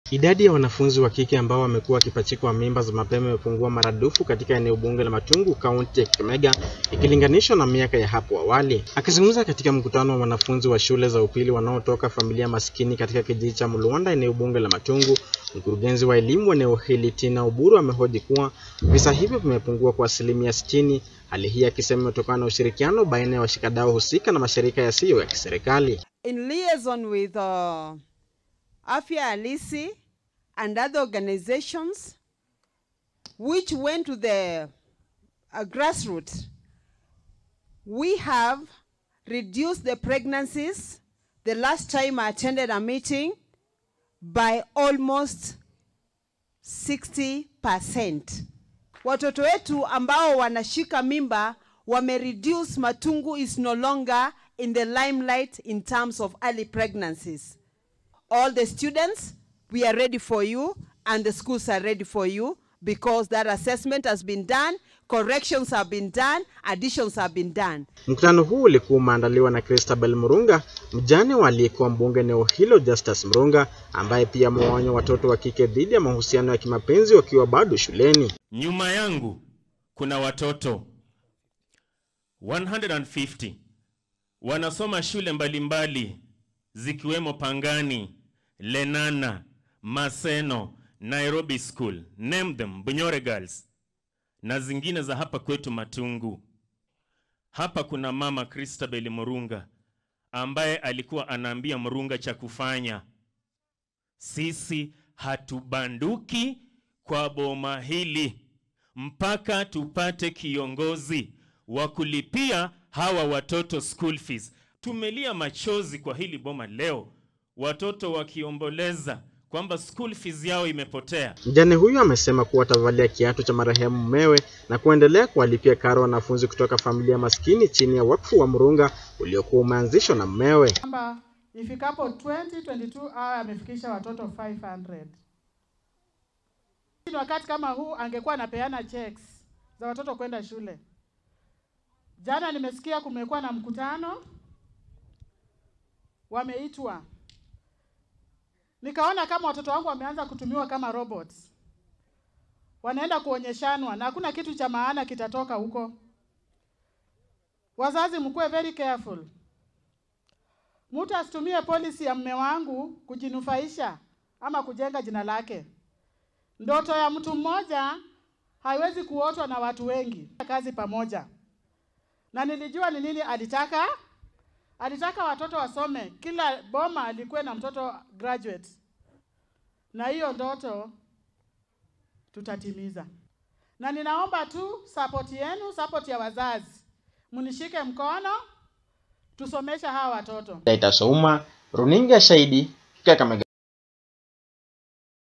Idadi ya wanafunzi wa kike ambao wamekuwa wakipachikwa mimba za mapema imepungua maradufu katika eneo bunge la Matungu, kaunti ya Kakamega ikilinganishwa na miaka ya hapo awali. Akizungumza katika mkutano wa wanafunzi wa shule za upili wanaotoka familia maskini katika kijiji cha Mluanda, eneo bunge la Matungu, mkurugenzi wa elimu eneo hili Tina Oburu amehoji kuwa visa hivyo vimepungua kwa asilimia sitini, hali hii akisema imetokana na ushirikiano baina ya washikadau husika na mashirika yasiyo ya kiserikali. in liaison with uh, Afya Halisi and other organizations which went to the uh, grassroots, we have reduced the pregnancies the last time I attended a meeting by almost 60%. Watoto wetu ambao wanashika mimba wamereduce, Matungu is no longer in the limelight in terms of early pregnancies. All the students, we are ready for you and the schools are ready for you because that assessment has been done, corrections have been done, additions have been done. Mkutano huu ulikuwa umeandaliwa na Christabel Murunga, mjane wa aliyekuwa mbunge eneo hilo Justus Murunga, ambaye pia amewaonya watoto wa kike dhidi ya mahusiano ya kimapenzi wakiwa bado shuleni. Nyuma yangu kuna watoto 150 wanasoma shule mbalimbali zikiwemo Pangani, Lenana, Maseno, Nairobi School, name them, Bunyore Girls na zingine za hapa kwetu Matungu. Hapa kuna mama Christabel Murunga ambaye alikuwa anaambia Murunga cha kufanya. Sisi hatubanduki kwa boma hili mpaka tupate kiongozi wa kulipia hawa watoto school fees. Tumelia machozi kwa hili boma leo, watoto wakiomboleza kwamba school fees yao imepotea. Mjane huyu amesema kuwa atavalia kiatu cha marehemu mumewe na kuendelea kuwalipia karo wanafunzi kutoka familia maskini chini ya wakfu wa Murunga uliokuwa umeanzishwa na mumewe. kwamba ifikapo 2022 awe amefikisha watoto 500. Ni wakati kama huu angekuwa anapeana checks za watoto kwenda shule. Jana nimesikia kumekuwa na mkutano, wameitwa, nikaona kama watoto wangu wameanza kutumiwa kama robots, wanaenda kuonyeshanwa na hakuna kitu cha maana kitatoka huko. Wazazi, mkuwe very careful. Mtu asitumie policy ya mme wangu kujinufaisha ama kujenga jina lake. Ndoto ya mtu mmoja haiwezi kuotwa na watu wengi. Kazi pamoja, na nilijua ni nini alitaka. Alitaka watoto wasome, kila boma alikuwa na mtoto graduate, na hiyo ndoto tutatimiza. Na ninaomba tu support yenu, support ya wazazi, mnishike mkono tusomeshe hawa watoto. Daita Souma, runinga Shahidi, Kakamega.